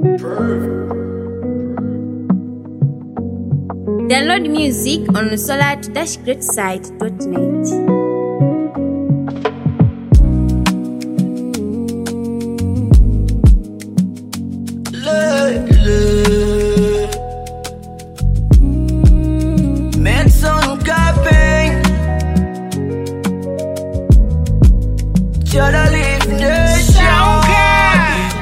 Download music on solar-greatside.net. Medson Capping Try live nation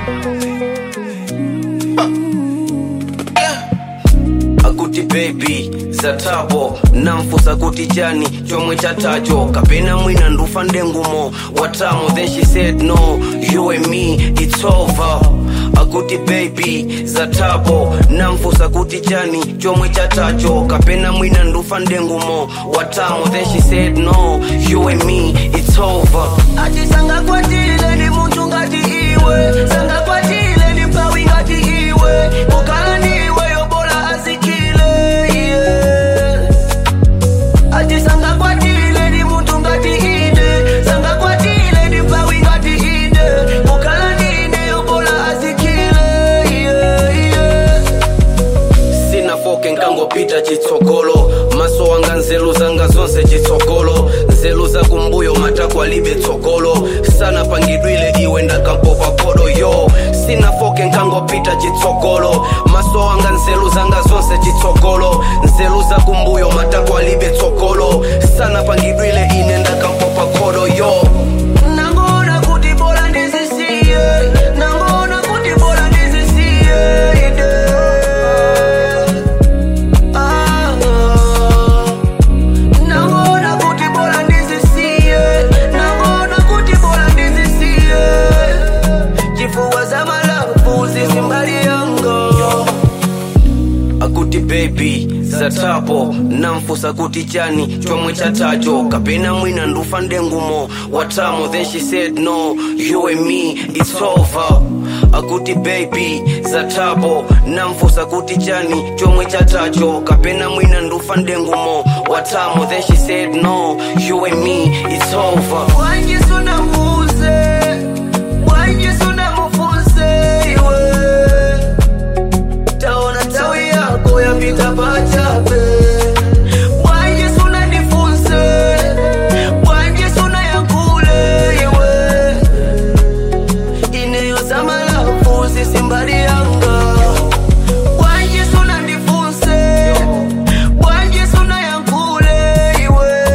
akuti baby zatabo namfusa kuti chani chomwe chatacho kapena mwina ndufa ndengumo watamo then she said no you and me it's over akuti baby zatabo namfusa kuti chani chomwe chatacho kapena mwina ndufa ndengumo watamo then she said no you and me it's over ati sangakwatile ni muntu ngati iwe sangakwatile ni mpawi ngati iwe ukala niwe yobola azikile yes. ati sangakwatile ni muntu ngati ine sangakwatile ni mpawi ngati ine ukala nine yobola azikile yeah, yeah. sina foke nkangopita chitsogolo maso wanga nzeru zanga zonse chitsogolo nzeru zakumbuyo matako alibe tsogolo sana pangidwile iwe ndakampopa kodo yo sina foke nkangopita chitsogolo maso wanga nzeru zanga zonse chitsogolo nzeru zakumbuyo matako alibe tsogolo sana pangidwile ine ndakampopa kodo yo nangona kuti bora ndizisiye nangona kuti bora ndizisiye ide Ah, nangona kuti bora ndizisiye nangona kuti bora ndizisiye chifuwa za malafu zisimbali yanga akuti baby zatapo namfusa kuti chani chomwe chatacho kapena mwina ndufa ndengumo watamo then she said no you and me it's over akuti baby zatapo namfusa kuti chani chomwe chatacho kapena mwina ndufa ndengumo watamo then she said no you and me it's over wanjisunamuze wanjisunamufunse iwe taona tawi yako yapita pachape Bwanje suna nifunse Bwanje suna yakule iwe Ineyo samalafu sisimbali yanga Bwanje suna nifunse Bwanje suna yakule iwe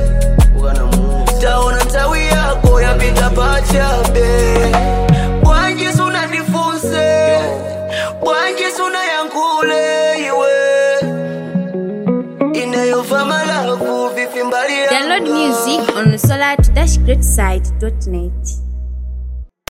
Taona tawi yako yapita pachape Bwanje suna nifunse Bwanje suna yankule iwe Inayova malafu vifimbali yanga Download music on solar-greatside.net.